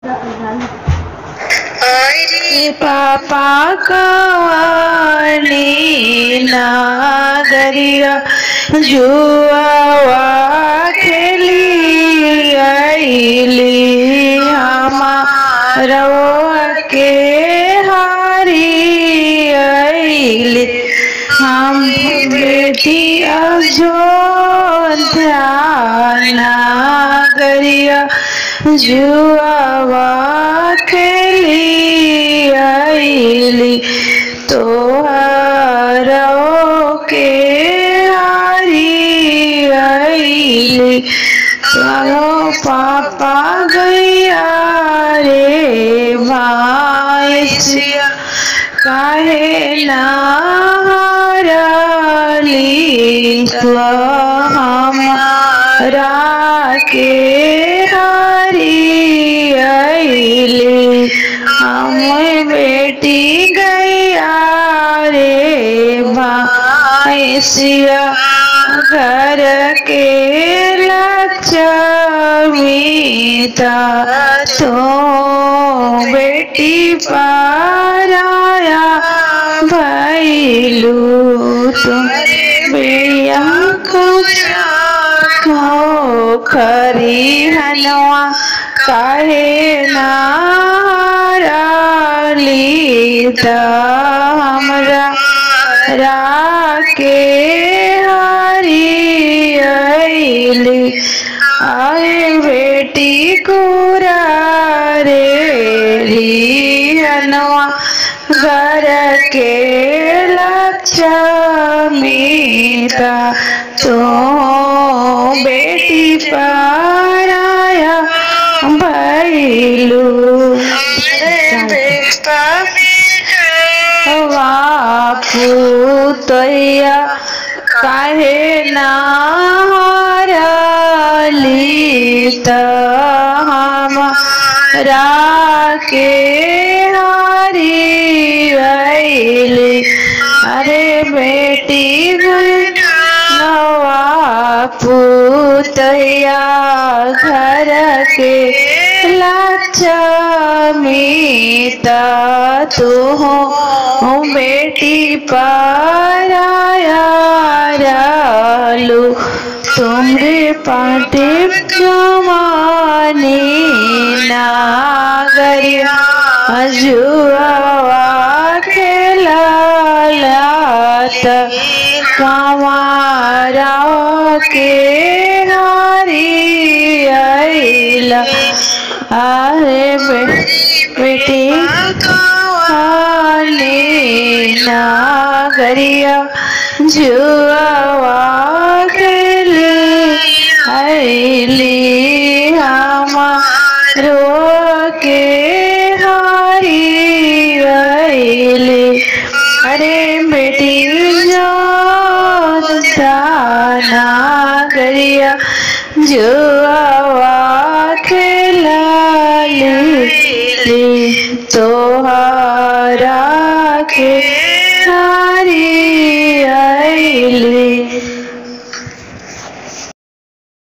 अरे पापा कवानी नागरिया जुआवा खेली आईली हमारा के हारी आईली हम बेटी अजो ध्यान गरिया जुआवा खेली आईली तोहरो के हारी आईली चलो पापा गैया रे भाईसिया काहे ना हारली तो हमारा के हारी आईली हम बेटी गैया रे भाईसिया घर के लक्ष्मीता तो बेटी पाराया भैलू तुम बेया को खरी हनवा काहे नाराली हमरा राके हरी आईली आए बेटी कुरा रे हनवा घर के लक्ष्मीता तो बेटी पाराया भैलू पुतैया काहे नारली त हमरा के हारी आईली अरे बेटी नवा पुतैया घर के लक्ष्मीता तू हो बेटी पाराया रालू तुमरे पाटे जमाने नागरिया अजुआ खेला लात कमारा के हारी आईला अरे बेटी काले नागरिया जुआवा खेले आईली हमारो के हारी आईली अरे बेटी जो नागरिया जुआवा खेला ली तोहरा के